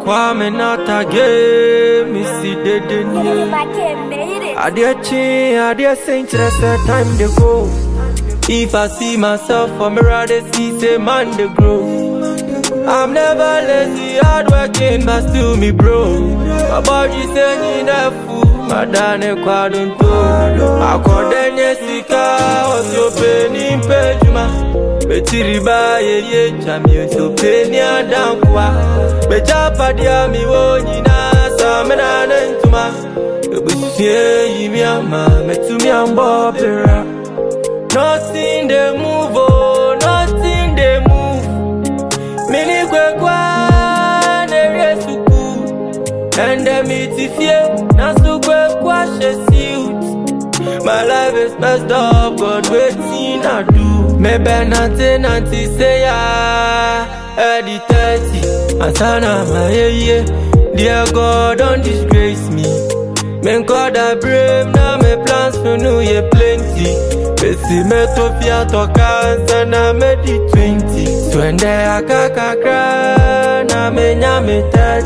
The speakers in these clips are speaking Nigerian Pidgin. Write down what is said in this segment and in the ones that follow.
Kwame not again, Missy didn't you? I dear chin, I dear saint, that's the time they go. If I see myself for mirror, they see say man they grow. I'm never lazy, hardworking, but still me bro. My body saying that fool, my dane kwadunto. Akodenye sika, osyo peni mpejuma. Betiriba ye ye chami osyo peni adankwa. Bechapa dia mi wo nyina, samena nentuma. Ebusie yimi ama, metumi ambo pera. Nothing they move, oh, nothing they move. Mini kwe kwa nere suku Ende miti fie na su kwe kwa she suit My life is messed up, God waiting I do Maybe nothing nanti say ya Eddie 30 Asana my yeah yeah Dear God don't disgrace me Men God I brave now my plans for new year plenty Besi metopia toka sana medi 20 Twende akakakra na menya me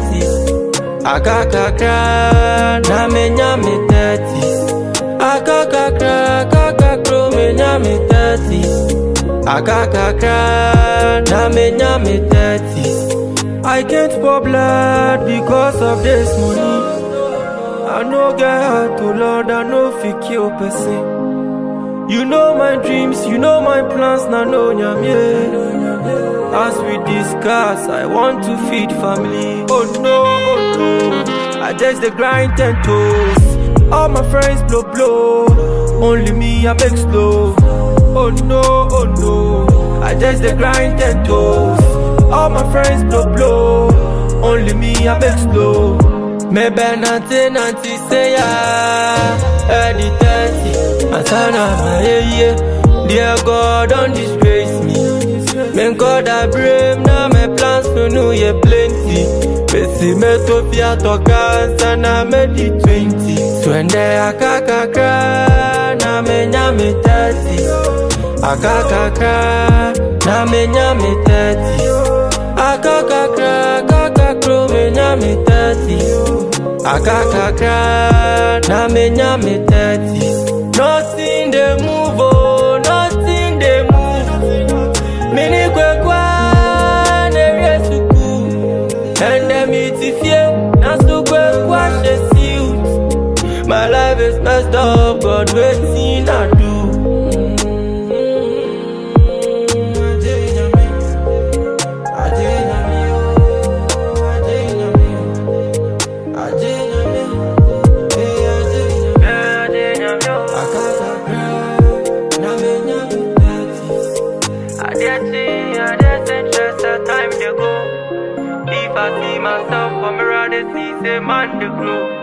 30 Akakakra na menya me 30 Akakakra akakakro menya me 30 Akakakra na menya me 30 I can't pour blood because of this money I no get heart to Lord, I no fit kill person You know my dreams, you know my plans, na no nyamye. As we discuss, I want to feed family. Oh no, oh no, I just the grind ten toes. All my friends blow blow, only me I make slow. Oh no, oh no, I just the grind ten toes. All my friends blow blow, only me I make slow. Maybe nothing, nothing say ya, Eddie 30. Asana my yeah, dear God don't disgrace me. Men God I brave now my plans for new year plenty. Besi metopia toka sana medi 20. Twende akakakra na menya me 30. Akakakra na menya me 30. Akakakra kakakro menya me 30. Akakakra na menya me 30. Nothing they move, oh, nothing they move. Mini kwe kwa nere suku. Ende miti fie, na su kwe kwa she suit. My life is messed up, God waiting I do. If I see myself, I'm ready to see, say man, the grow.